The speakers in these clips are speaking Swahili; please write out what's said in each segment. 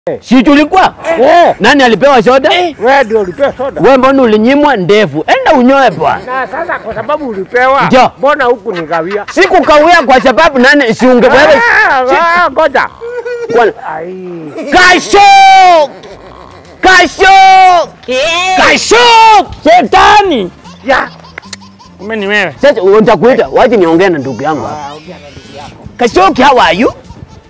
Si tulikuwa? Eh. Nani alipewa soda? Wewe ndio ulipewa soda. Wewe mbona ulinyimwa ndevu? Enda unyoe bwana. Na sasa kwa sababu ulipewa, Ndio. mbona huku nigawia? Sikukawia kwa sababu nani si unge wewe. Ah, ah, Ngoja. Kwa- Ai. Kasho! Kasho! Kasho! Shetani! Ya. Kumbe ni wewe. Sasa utakuita, waje niongee na ndugu yangu hapa. Ah, ongea na ndugu yako. Kashoki, how are you?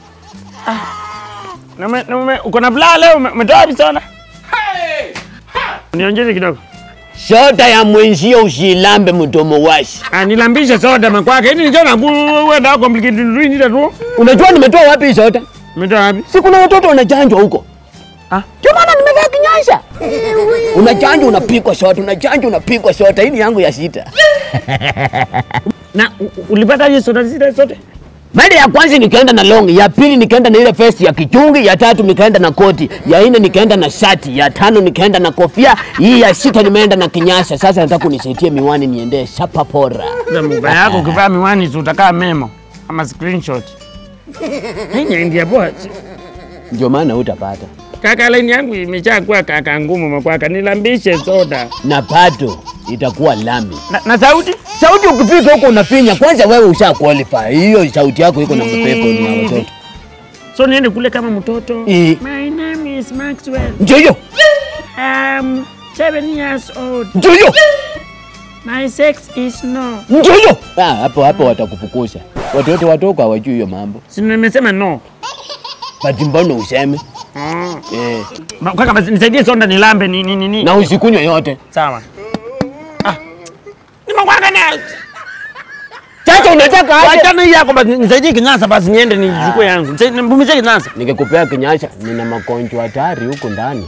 Na ume- na ume- uko na bulaa leo ume- umetoa wapi sana? Niongeze kidogo. Soda ya mwenzio usilambe mdomo washi. Ah, nilambishe soda makwake. Hili nicho na kuenda complicated ruin tu. Unajua nimetoa wapi hii soda? Umetoa wapi? Si kuna watoto wanachanjwa huko. Ah. Ndio maana nimevaa kinyasa. Unachanjwa unapigwa soda, unachanjwa unapigwa soda. Hii ni yangu ya sita. Na u- u- ulipata hizo soda zile zote? Mara ya kwanza nikaenda na long, ya pili nikaenda na ile vest ya kichungi, ya tatu nikaenda na koti, ya nne nikaenda na shati, ya tano nikaenda na kofia, hii ya sita nimeenda na kinyasa. Sasa nataka unisaidie miwani niendee shapa pora. Za mubaya yako ukivaa miwani tu utakaa memo ama screenshot. Hii ni ndia poa. Ndio maana utapata. Kaka line yangu imejaa kuwa kaka ngumu makwaka. Nilambishe soda. Na bado itakuwa lami. Na, na sauti? Sauti ukifika huko unafinya, kwanza wewe usha qualify. Hiyo sauti yako iko na mapepo ni ya watoto. So niende kule kama mtoto. Eh. My name is Maxwell. Ndio hiyo. I'm seven years old. Ndio hiyo. My sex is no. Ndio hiyo. Ah, hapo hapo watakufukusha. Watoto watoko hawajui hiyo mambo. Si nimesema no. Bati mbona useme? Ah. Eh. Ba- Kaka basi nisaidie soda nilambe ni ni ni. ni. Na usikunywe yote. Sawa. Ah. Nimekuanga na Sasa unataka aje? Wachana hii yako basi nisaidie kinyasa basi niende nichukue yangu. Nisaidie- Mvumizie kinyasa. Nikikupea kinyasha, nina magonjwa hatari huko ndani.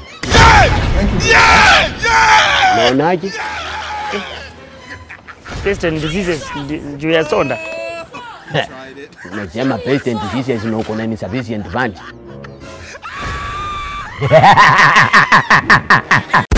Naonaje? Taste and diseases ndi- juu ya soda. Nasema patient diseases na uko na insufficient funds.